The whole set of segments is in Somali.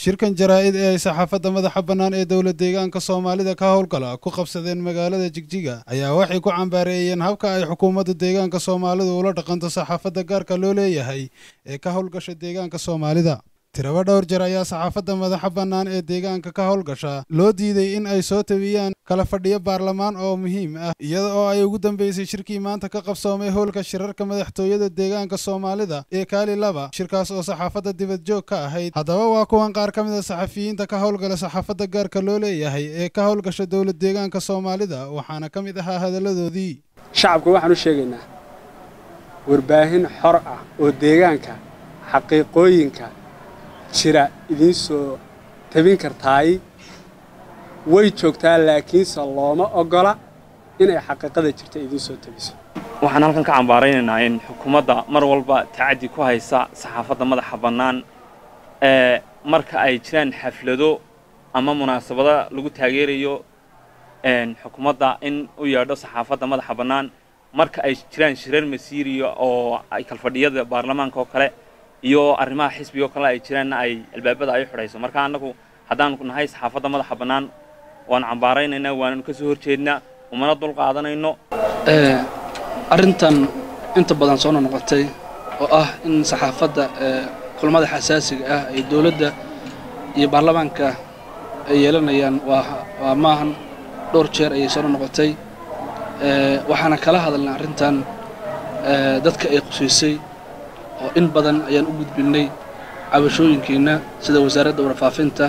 shirkan jaraa'id ee ay saxaafadda madaxa bannaan ee dowla deegaanka soomaalida ka howlgala ku qabsadeen magaalada jigjiga ayaa waxay ku cambaareeyeen habka ay xukuumadda deegaanka soomaalidu ula dhaqanto saxaafadda gaarka loo leeyahay ee ka howlgasha deegaanka soomaalida tiraba dhowr jeer ayaa saxaafadda madaxa bannaan ee deegaanka ka howlgasha loo diiday in ay soo tabiyaan kala fadhiyo baarlamaan oo muhiim ah iyada oo ay ugu dambeysay shirkii maanta ka qabsoomay howlka shirarka madaxtooyada deegaanka soomaalida ee kaali laba shirkaas oo saxaafadda dibadjoog ka ahayd haddaba waa kuwan qaar ka mid a saxafiyiinta ka howlgala saxaafadda gaarka loo leeyahay ee ka howlgasha dowlad deegaanka soomaalida waxaana ka mid ahaa hadalladoodii shacabka waxaan u sheegaynaa warbaahin xor ah oo deegaanka xaqiiqooyinka jira idiin soo tabin kartaay way joogtaa laakiinse looma oggola inay xaqiiqada jirta idiin soo tabiso waxaan halkan ka cambaaraynaynaa in xukuumadda mar walba tacaddi ku haysa saxaafadda madaxa bannaan ee marka ay jiraan xaflado ama munaasabado lagu taageerayo xukuumadda in u yeedho saxaafadda madaxa bannaan marka ay jiraan shirar masiiriya oo ay kalfadhiyada baarlamaanka oo kale iyo arrimaha xisbiga oo kale ay jiraanna ay albaabada ay xidhayso marka annagu haddaan nahay saxaafadda madaxa bannaan waan cambaaraynaynaa waananu ka soo horjeednaa umana dul qaadanayno arrintan inta badan soo noqotay oo ah in saxaafadda kulamada xasaasiga ah ay dowladda iyo baarlamaanka ay yeelanayaan waa maahan dhowr jeer ayay soo noqotay waxaana kala hadalnay arrintan dadka ay qusaysay oo in badan ayaan u gudbinnay cabashooyinkiinna sida wasaaradda warfaafinta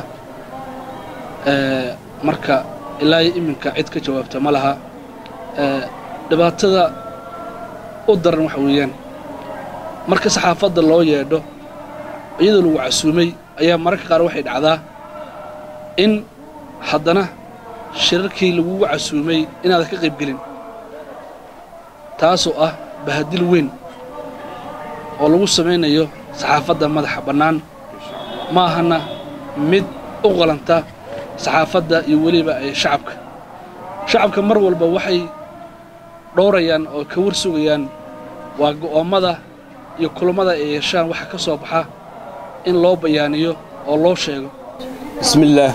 marka ilaa iyo iminka cid ka jawaabta ma laha dhibaatada u daran waxa weeyaan marka saxaafadda loo yeedho iyadoo lagu casuumay ayaa mararka qaar waxay dhacdaa in haddana shirarkii lagugu casuumay inaadan ka qayb gelin taasoo ah bahadil weyn oo lagu samaynayo saxaafadda madaxa bannaan ma ahana mid u qalanta saxaafadda iyo weliba ay shacabka shacabka mar walba waxay dhowrayaan oo ka war sugayaan waa go'oommada iyo kulammada ay yeeshaan waxa ka soo baxa in loo bayaaniyo oo loo sheego bismillaah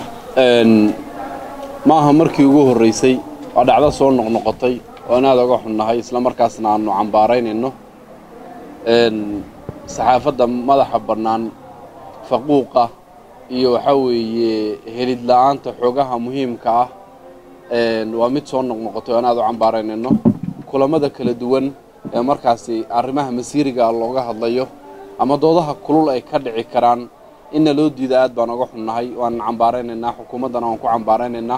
ma aha markii ugu horraysay waa dhacdo soo noqnoqotay oo inaad oga xunnahay isla markaasna aannu cambaaraynayno saxaafadda madaxa bannaan faquuqa iyo waxaa weeye helid la'aanta xoogaha muhiimka ah waa mid soo noqnoqotay oo inaad u cambaaraynayno kulammada kala duwan ee markaasi arrimaha masiiriga looga hadlayo ama doodaha kulul ay ka dhici karaan inna loo diida aad baan oga xunnahay waan cambaaraynaynaa xukuumaddana waan ku cambaaraynaynaa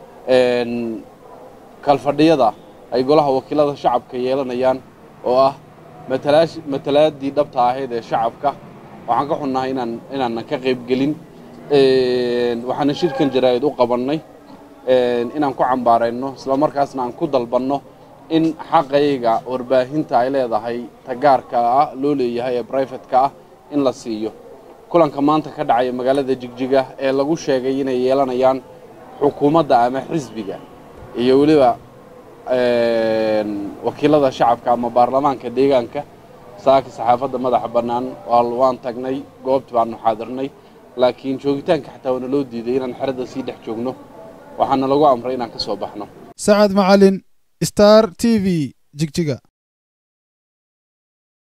kalfadhiyada ay golaha wakiilada shacabka yeelanayaan oo ah matalaadii dhabta ahayd ee shacabka waxaan ka xunnahay inaan inaanan ka qayb gelin waxaana shirkan jaraa'id u qabannay inaan ku cambaarayno isla markaasna aan ku dalbanno in xaqayga warbaahinta ay leedahay tagaarka ah loo leeyahay ee brifatka ah in la siiyo kulanka maanta ka dhacaya magaalada jigjiga ee lagu sheegay inay yeelanayaan xukuumadda ama xisbiga iyo weliba wakiilada shacabka ama baarlamaanka deegaanka saaka saxaafadda madaxa bannaan waan tagnay goobti baanu xaadirnay laakiin joogitaanka xataa waana loo diiday inaan xeradda sii dhex joogno waxaana lagu amray inaan ka soo baxno sacad macalin star t v jigjiga